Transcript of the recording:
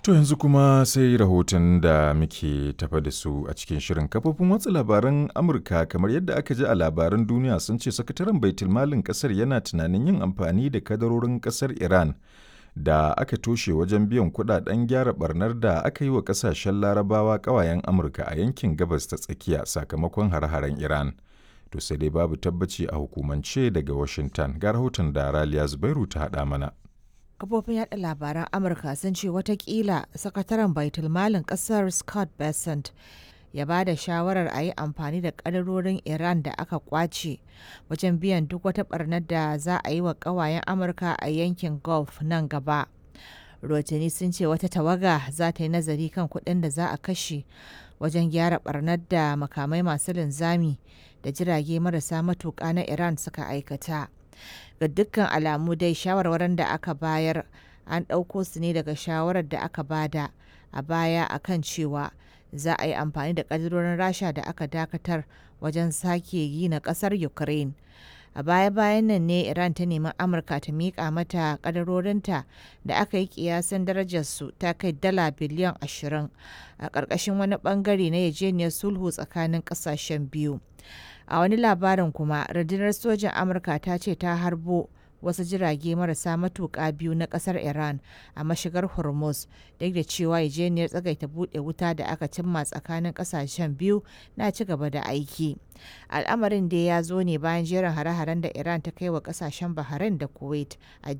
To yanzu kuma sai rahoton da muke tafa da su a cikin shirin kafofin watsa labaran Amurka kamar yadda aka ji a labaran duniya sun ce sakataren baitulmalin kasar yana tunanin yin amfani da kadarorin kasar Iran da aka toshe wajen biyan kudaden gyara barnar da aka yi wa kasashen larabawa kawayen Amurka a yankin gabas ta tsakiya sakamakon hare-haren Iran. To sai dai babu tabbaci a hukumance daga Washington ga rahoton da Raliya Zubairu ta haɗa mana. kafofin yada labaran amurka sun ce watakila sakataren baitulmalin kasar scott bessent ya ba da shawarar a yi amfani da kadarorin iran da aka kwace wajen biyan duk wata barnar da za a yi wa kawayen amurka a yankin gulf nan gaba rotini sun ce wata tawaga za ta yi nazari kan kuɗin da za a kashe wajen gyara barnar da makamai masu linzami da jirage marasa matuƙa na iran suka aikata ga dukkan alamu dai shawarwarin da aka bayar an ɗauko su ne daga shawarar da aka bada a baya akan cewa za a yi amfani da ƙadirorin rasha da aka dakatar wajen sake gina ƙasar ukraine a baya-bayan nan ne iran ta nemi amurka ta miƙa mata ƙadarorinta da aka yi ƙiyasin darajarsu ta kai dala biliyan 20 a ƙarƙashin wani ɓangare na yajeniyar sulhu tsakanin ƙasashen biyu a wani labarin kuma rundunar sojan amurka ta ce ta harbo wasu jirage marasa matuƙa biyu na ƙasar iran a mashigar hormuz duk da cewa yajeniyar tsagaita buɗe wuta da aka cimma tsakanin ƙasashen biyu na ci gaba da aiki al'amarin dai ya zo ne bayan jerin hare-haren da iran ta kai wa ƙasashen bahrain da kuwait a